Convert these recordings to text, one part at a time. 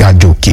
gàjòkè.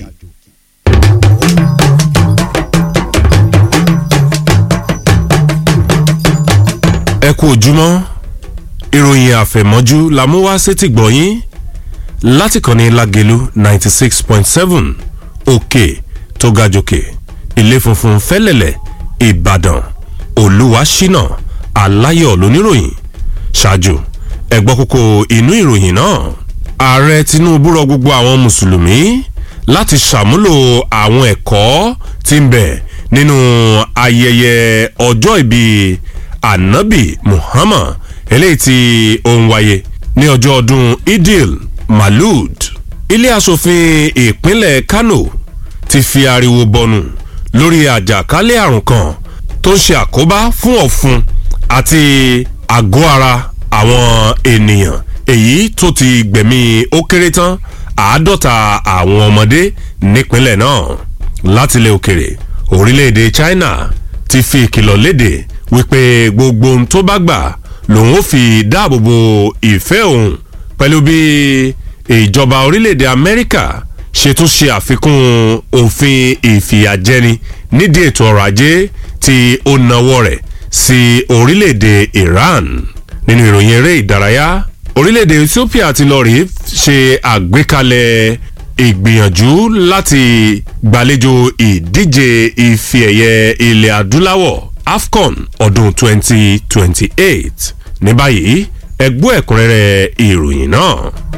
ẹ kú ojúmọ́ ìròyìn àfẹ̀mọ́jú la mú wá sétí gbọ̀nyín láti kànnì lágẹ̀lú ninety six point seven òkè tó ga jòkè ilé funfun fẹ́lẹ̀lẹ̀ ìbàdàn olúwaṣínà aláyọ̀ lóníròyìn ṣáájú ẹ̀gbọ́n kókó inú ìròyìn náà ààrẹ tinubu rọ gbogbo àwọn mùsùlùmí láti ṣàmúlò àwọn ẹ̀kọ́ tí ń bẹ nínú ayẹyẹ ọjọ́ ìbí anabi muhammad eléyìí tí ó ń wáyé ní ọjọ́ ọdún idil malud ilé asòfin ìpínlẹ̀ kano ti fi ariwo bọnu lórí àjàkálẹ̀ àrùn kan tó ń ṣe àkóbá fún ọ̀fun àti àgọ́ ara àwọn ènìyàn èyí tó ti gbẹ̀mí ó kéré tán àádọ́ta àwọn ọmọdé nípínlẹ̀ náà látilẹ̀ òkèrè orílẹ̀-èdè china ti fi ìkìlọ̀ léde wípé gbogbo ohun tó bá gbà lòun ó fi dáàbò bo ìfẹ́ òun pẹ̀lú bí ìjọba orílẹ̀-èdè amẹ́ríkà ṣe tún ṣe àfikún òfin ìfìyàjẹni nídìí ètò ọrọ̀ ajé tí ó nawọ́ rẹ̀ sí orílẹ̀-èdè iran nínú ìròyìn eré ìdárayá orílẹ̀-èdè ethiopia ti lọ rí ṣe àgbékalẹ̀ ìgbìyànjú láti gbàlejò ìdíje ife ẹ̀yẹ ilẹ̀ adúláwọ̀ afcon ọdún 2028 ní báyìí ẹgbọ́ ẹ̀kúnrẹ́rẹ́ ìròyìn náà.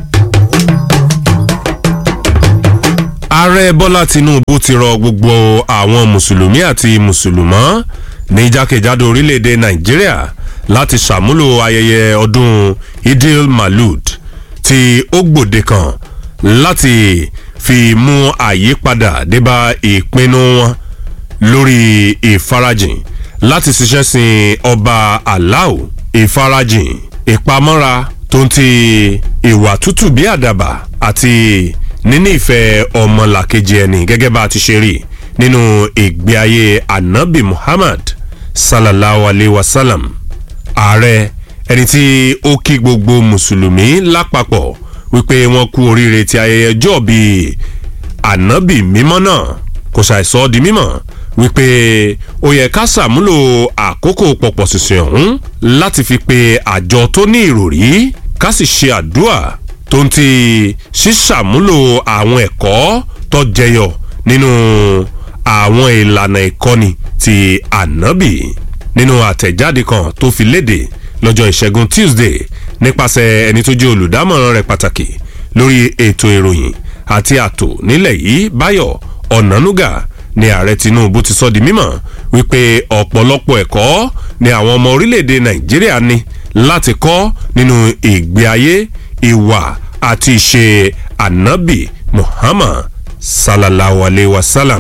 ààrẹ bọ́lá tinubu ti rọ gbogbo àwọn mùsùlùmí àti mùsùlùmọ́ ní jákèjádò orílẹ̀-èdè nàìjíríà láti ṣàmúlò ayẹyẹ ọdún idil malud tí ó gbòde kan láti fi mú àyípadà débà ìpinnu wọn lórí ìfarajìn láti ṣiṣẹ́ sin ọba aláò ìfarajìn ìpamọ́ra tó ń ti ìwà tútù bí àdàbà àti níní ìfẹ́ ọmọlàkejì ẹni gẹ́gẹ́ bá a ti ṣe rí nínú ìgbé ayé anabi muhammad sallallahu alayhi wa sallam ààrẹ ẹni tí ó kí gbogbo mùsùlùmí lápapọ̀ wípé wọ́n kú oríire ti ayẹyẹ ọjọ́ bíi anabi mímọ́ náà kò ṣàìsọ di mímọ́ wípé ó yẹ ká ṣàmúlò àkókò pọ̀pọ̀ ṣìṣìn ọ̀hún láti fi pe àjọ tó ní ìròrí ká sì ṣe àdúrà tó ń ti ṣíṣàmúlò àwọn ẹ̀kọ́ tó jẹyọ nínú àwọn ìlànà ìkọ́ni ti ànábì nínú àtẹ̀jáde kan tó fi léde lọ́jọ́ ìṣẹ́gun tuesday nípasẹ̀ ẹni tó jẹ́ olùdámọ̀ràn rẹ̀ pàtàkì lórí ètò ìròyìn àti ààtò nílẹ̀ yìí báyọ̀ ọ̀nànúgà ni ààrẹ tinubu ti sọ di mímọ̀ wípé ọ̀pọ̀lọpọ̀ ẹ̀kọ́ ni àwọn ọmọ orílẹ̀-èdè nàìjíríà ní láti kọ́ nínú ìgbé ayé ìwà àti ìṣe anabi muhammad sallallahu alayhi wa sallam.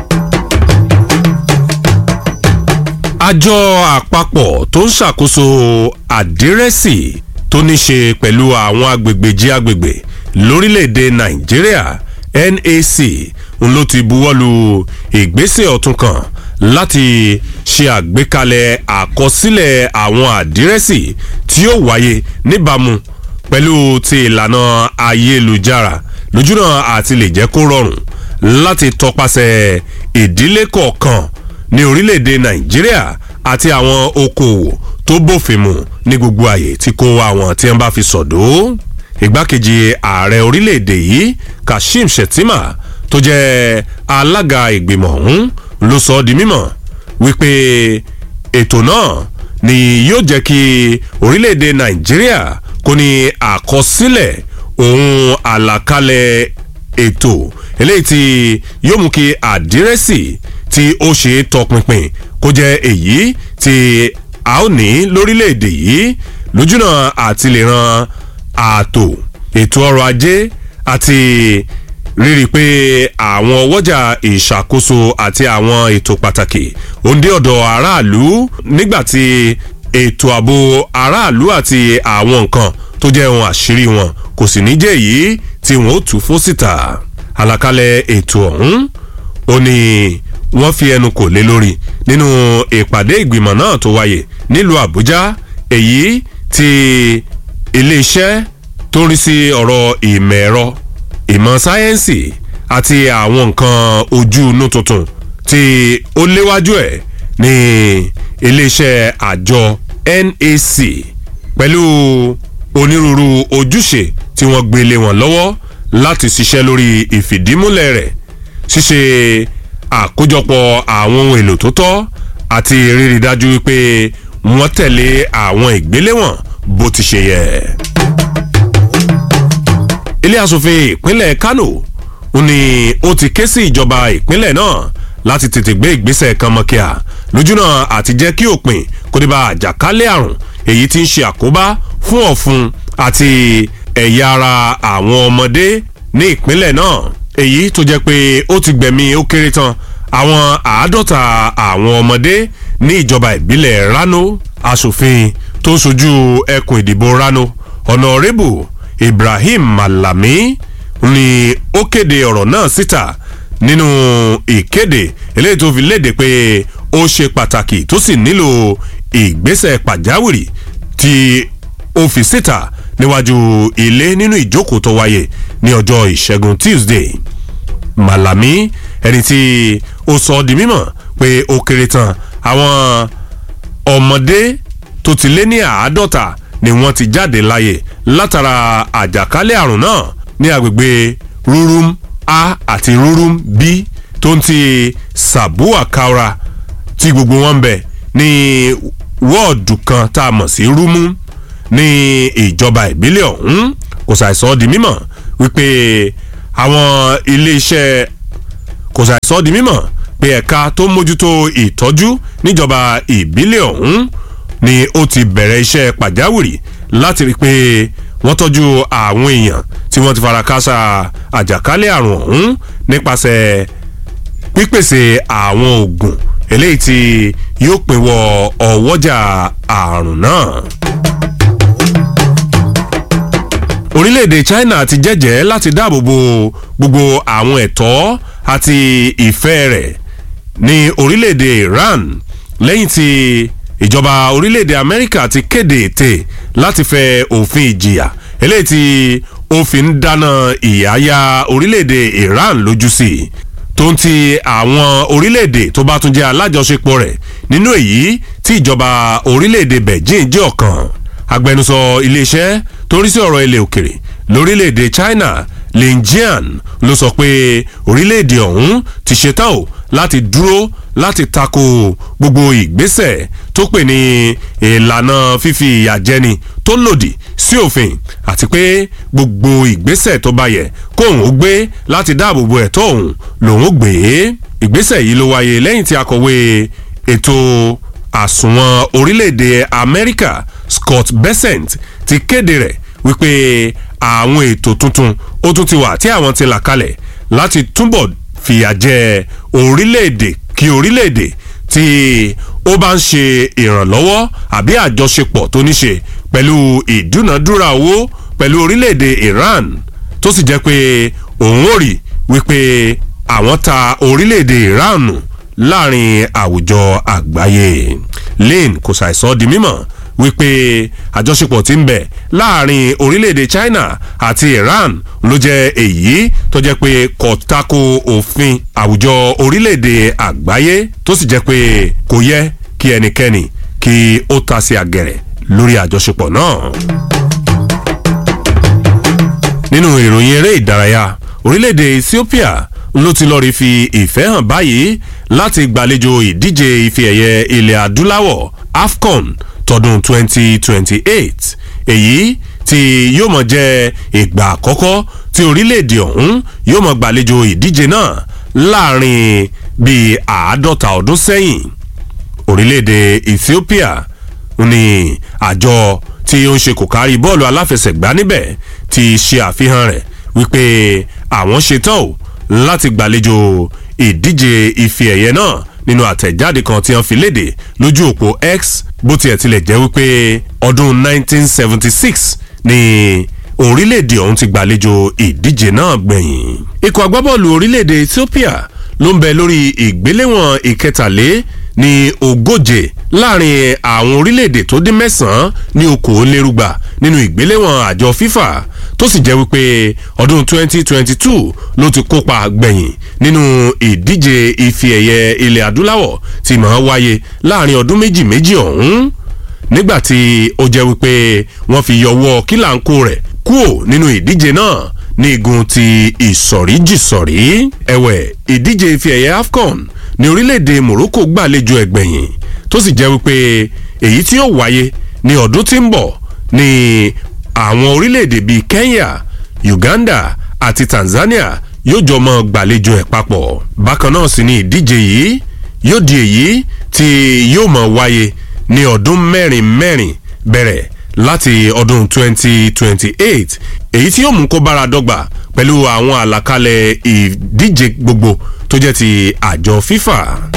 àjọ àpapọ̀ tó ń ṣàkóso àdírẹ́sì tó ní ṣe pẹ̀lú àwọn agbègbè jí agbègbè lórílẹ̀‐èdè nàìjíríà nac n ló ti buwọ́lu ìgbésẹ̀ ọ̀tún kan láti ṣe àgbékalẹ̀ àkọsílẹ̀ àwọn àdírẹ́sì tí ó wáyé níbàámu pẹ̀lú ti ìlànà ayélujára lójúnà àti lè jẹ́ kó rọrùn láti tọpasẹ̀ ìdílé kọ̀ọ̀kan ní orílẹ̀-èdè nàìjíríà àti àwọn okòòwò tó bófin mu ní gbogbo àyè tí kò wá àwọn tí wọ́n bá fi sọ̀dọ̀ ìgbákejì ààrẹ orílẹ̀-èdè yìí kashim shettima tó jẹ́ alága ìgbìmọ̀ ọ̀hún ló sọ ọ́ di mímọ̀ wípé ètò náà ni yóò jẹ́ kí orílẹ̀-èdè nàìjíríà kò ní àkọsílẹ̀ ohun àlàkalẹ̀ ètò eléyìí tí yóò mú kí àdírẹ́sì tí ó ṣe é tọpinpin kó jẹ́ èyí tí a ó ní lórílẹ̀‐èdè yìí lójúnà àti lè ran ààtò ètò ọrọ̀ ajé àti rírí pé àwọn ọwọ́jà ìṣàkóso àti àwọn ètò pàtàkì òǹdé ọ̀dọ̀ aráàlú nígbàtí ètò ààbò aráàlú àti àwọn nǹkan tó jẹ́ ohun àṣírí wọn kò sì ní jẹ́ èyí tí wọ́n ó tú fó síta àlàkalẹ̀ ètò ọ̀hún ó ní wọ́n fi ẹnu kò lé lórí nínú ìpàdé ìgbìmọ̀ náà tó wáyé nílùú àbújá èyí tí iléeṣẹ́ tó ń rí sí ọ̀rọ̀ ìmọ̀ ẹ̀rọ ìmọ̀ sáyẹ́ǹsì àti àwọn nǹkan ojú inú tuntun tí ó léwájú ẹ̀ ní iléeṣẹ́ àjọ NAC pẹ̀lú onírúurú ojúṣe tí wọ́n gbé lé wọn lọ́wọ́ láti ṣiṣẹ́ lórí ìfìdímúlẹ̀ rẹ̀ ṣíṣe àkójọpọ̀ àwọn ohun èlò tó tọ́ àti rírí dájú wípé wọ́n tẹ̀lé àwọn ìgbéléwọ̀n bó ti ṣe yẹ. ilé asòfin ìpínlẹ̀ Kano ni ó ti ké sí ìjọba ìpínlẹ̀ náà láti tètè gbé ìgbésẹ̀ kan mọ́kíá lójúnà àti jẹ́ kí òpin kó dé bá àjàkálẹ̀ àrùn èyí tí ń ṣe àkóbá fún ọ̀fun àti ẹ̀yà ara àwọn ọmọdé ní ìpínlẹ̀ náà èyí tó jẹ́ pé ó ti gbẹ̀mí ó kéré tán àwọn àádọ́ta àwọn ọmọdé ní ìjọba ìbílẹ̀ Rano aṣòfin tó ṣojú ẹkùn ìdìbò Rano ọ̀nàrẹ́bù Ibrahim Malami ni ó kéde ọ̀rọ̀ náà síta nínú ìkéde eléyìí tó fi léde pé ó ṣe pàtàkì tó sì nílò ìgbésẹ̀ pàjáwìrì tí ó fi síta níwájú ilé nínú ìjókòó tó wáyé ní ọjọ́ ìṣẹ́gun Tuesday Malami ẹni tí ó sọ di mímọ̀ pé ó kéré tán àwọn ọmọdé tó ti lé ní àádọ́ta ni wọ́n ti jáde láyè látara àjàkálẹ̀ àrùn náà ní agbègbè Rurum A àti Rurum B tó ń ti Sabua Kaura tí gbogbo wọn ń bẹ ní wọ́ọ̀dù kan tá a mọ̀ sí Rumu ní ìjọba ìbílẹ̀ ọ̀hún kò ṣàìsọ di mímọ̀ wípé àwọn iléeṣẹ́ kò ṣàìsọ di mímọ̀ pé ẹ̀ka tó mójútó ìtọ́jú níjọba ìbílẹ̀ ọ̀hún ni ó ti bẹ̀rẹ̀ iṣẹ́ pàjáwìrì láti rí i pé wọ́n tọ́jú àwọn èèyàn tí wọ́n ti fara káásá àjàkálẹ̀ àrùn ọ̀hún nípasẹ̀ pípèsè àwọn oògùn eléyìí tí yóò pinwọ́ ọwọ́jà àrùn náà. orílẹ̀-èdè China ti jẹ́jẹ́ láti dáàbò bo gbogbo àwọn ẹ̀tọ́ àti ìfẹ́ rẹ̀ ní orílẹ̀-èdè Iran lẹ́yìn tí ìjọba orílẹ̀-èdè Amẹ́ríkà ti kéde ète láti fẹ òfin ìjìyà eléyìí tí ó fi ń dáná ìyáyá orílẹ̀-èdè Iran lójú sí i tó ń ti àwọn orílẹ̀-èdè tó bá tún jẹ́ alájọṣepọ̀ rẹ̀ nínú èyí tí ìjọba orílẹ̀-èdè Beijing jẹ́ ọ̀kan agbẹnusọ iléeṣẹ́ tó ń rí sí ọ̀rọ̀ ilẹ̀ òkèrè lórílẹ̀‐èdè China Lin Jian ló sọ pé orílẹ̀‐èdè ọ̀hún ti ṣetán o láti dúró láti tako gbogbo ìgbésẹ̀ tó pè ní ìlànà fífi ìyà jẹni tó lòdì sí òfin àti pé gbogbo ìgbésẹ̀ tó bá yẹ kóun ó gbé láti dáàbò bo ẹ̀tọ́ òun lòun ó gbé ìgbésẹ̀ yìí ló wáyé lẹ́yìn tí akọ̀wé ètò àsùnwọ̀n orílẹ̀‐èdè Amẹ́ríkà Scott Bessent ti kéde rẹ̀ wípé àwọn ètò tuntun ó tún ti wà tí àwọn ti là kalẹ̀ láti túbọ̀ fìyà jẹ orílẹ̀-èdè kí orílẹ̀-èdè tí ó bá ń ṣe ìrànlọ́wọ́ àbí àjọṣepọ̀ tó ní ṣe pẹ̀lú ìdúnàdúrà owó pẹ̀lú orílẹ̀-èdè Iran tó sì jẹ́ pé òun ò rí wípé àwọn ta orílẹ̀-èdè Iran nù láàrin àwùjọ àgbáyé lane kò ṣàìsọ di mímọ̀ wípé àjọṣepọ̀ tí ń bẹ láàrin orílẹ̀-èdè China àti Iran ló jẹ́ èyí tó jẹ́ pé kò tako òfin àwùjọ orílẹ̀-èdè àgbáyé tó sì jẹ́ pé kò yẹ kí ẹnikẹ́ni kí ó ta sí àgẹ̀rẹ̀ lórí àjọṣepọ̀ náà. nínú ìròyìn eré ìdárayá orílẹ̀-èdè Ethiopia ló ti lọ́ọ́ rí fi ìfẹ́ hàn báyìí láti gbàlejò ìdíje ife ẹ̀yẹ ilẹ̀ adúláwọ̀ AFCON tọdún 2028 èyí tí yóò mọ̀ jẹ́ ìgbà àkọ́kọ́ tí orílẹ̀-èdè ọ̀hún yóò mọ̀ gbàlejò ìdíje náà láàrin bíi àádọ́ta ọdún sẹ́yìn orílẹ̀-èdè Ethiopia ní àjọ tí ó ń ṣe kò kárí bọ́ọ̀lù aláfẹsẹ̀gbá níbẹ̀ ti ṣe àfihàn rẹ̀ wípé àwọn ṣetán o láti gbàlejò ìdíje ife ẹ̀yẹ náà nínú àtẹ̀jáde kan tí wọ́n fi léde lójú òpó X bó tiẹ̀ tilẹ̀ jẹ́ wípé ọdún 1976 ni orílẹ̀-èdè ọ̀hún ti gbàlejò ìdíje náà gbẹ̀yìn. ikọ̀ agbábọ́ọ̀lù orílẹ̀-èdè Ethiopia ló ń bẹ lórí ìgbéléwọ̀n ìkẹtàlé ní ogóje láàrin àwọn orílẹ̀-èdè tó dín mẹ́sàn-án ní okòólérúgba nínú ìgbéléwọ̀n àjọ FIFA tó sì jẹ́ wípé ọdún 2022 ló ti kópa gbẹ̀yìn nínú ìdíje ife ẹ̀yẹ ilẹ̀ adúláwọ̀ tí máa wáyé láàrin ọdún méjì méjì ọ̀hún nígbàtí ó jẹ́ wípé wọ́n fi yọwọ́ kílàńkó rẹ̀ kúò nínú ìdíje náà ní igun ti ìsọ̀ríjìsọ̀rí ẹ̀wẹ̀ ìdíje ife ẹ̀yẹ AFCON ní orílẹ̀-èdè Morocco gbàlejò ẹ̀gbẹ̀yìn tó sì jẹ́ wípé èyí tí yóò wáyé ní ọdún tí ń bọ̀ ní àwọn orílẹ̀-èdè bíi Kenya Uganda àti Tanzania yóò jọ mọ gbàlejò ẹ̀ papọ̀ bákan náà sì ni ìdíje yìí yóò di èyí tí yóò mọ wáyé ní ọdún mẹ́rin mẹ́rin bẹ̀rẹ̀ láti ọdún 2028 èyí tí yóò mú kó bára dọ́gba pẹ̀lú àwọn àlàkalẹ̀ ìdíje gbogbo tó jẹ́ ti àjọ FIFA.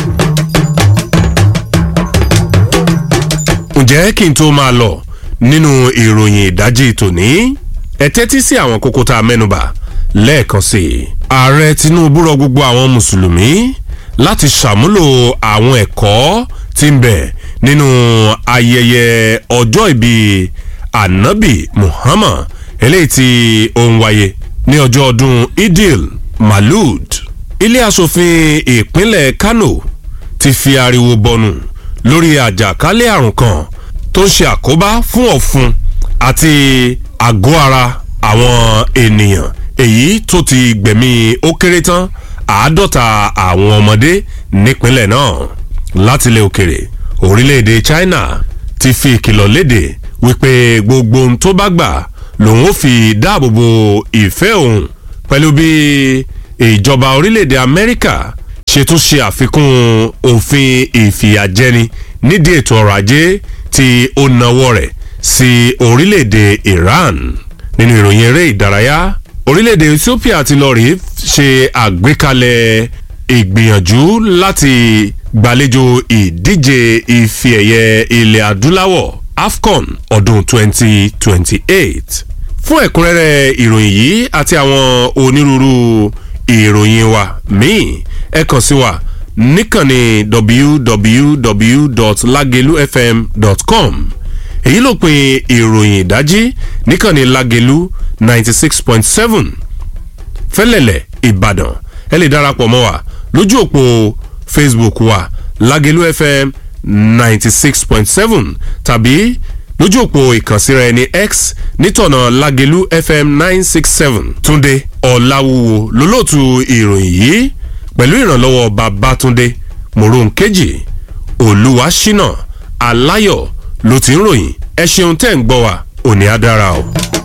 ǹjẹ́ kí n tó máa lọ nínú ìròyìn ìdájí tòní ẹ tẹ́tí sí àwọn kókó tá a mẹ́nubà lẹ́ẹ̀kan sí i. ààrẹ Tinubu rọ gbogbo àwọn mùsùlùmí láti ṣàmúlò àwọn ẹ̀kọ́ tí ń bẹ nínú ayẹyẹ ọjọ́ ìbí anabi Muhammad eléyìí tí ó ń wáyé ní ọjọ́ ọdún Idil Malud ilé asòfin ìpínlẹ̀ Kano ti fi ariwo bọnu lórí àjàkálẹ̀ àrùn kan tó ń ṣe àkóbá fún ọ̀fun àti àgọ́ ara àwọn ènìyàn èyí tó ti gbẹ̀mí ó kéré tán àádọ́ta àwọn ọmọdé nípínlẹ̀ náà látilẹ̀ òkèrè orílẹ̀-èdè China ti fi ìkìlọ̀ léde wípé gbogbo ohun tó bá gbà lòun ó fi dáàbò bo ìfẹ́ òun pẹ̀lú bí ìjọba orílẹ̀-èdè Amẹ́ríkà ṣe tún ṣe àfikún òfin ìfìyàjẹni nídìí ètò ọrọ̀ ajé tí ó nawọ́ rẹ̀ sí orílẹ̀-èdè Iran nínú ìròyìn eré ìdárayá orílẹ̀-èdè Ethiopia ti lọ rí ṣe àgbékalẹ̀ ìgbìyànjú láti gbàlejò ìdíje ife ẹ̀yẹ ilẹ̀ adúláwọ̀ AFCON ọdún 2028 fún ẹ̀kúnrẹ́rẹ́ ìròyìn yìí àti àwọn onírúurú ìròyìn wa míì ẹ kàn sí wa níkànnì www.lagelufm.com èyí ló pin ìròyìn ìdájí níkànnì Lagelu ninety six point seven fẹ́lẹ̀lẹ̀ Ìbàdàn ẹ lè darapọ̀ mọ́ wa lójú òpó Facebook wa Lagelu FM ninety six point seven tàbí lójú òpó ìkànsíra ẹni X nítọ̀nà Lagelu FM nine six seven Túndé Ọ̀làwúwo lólóòtú ìròyìn yìí pẹ̀lú ìrànlọ́wọ́ Babátúndé Mòrónkejì Olúwaṣínà Aláyọ̀ ló ti ń ròyìn ẹ ṣeun tẹ́ ń gbọ́ wa òní á dára o.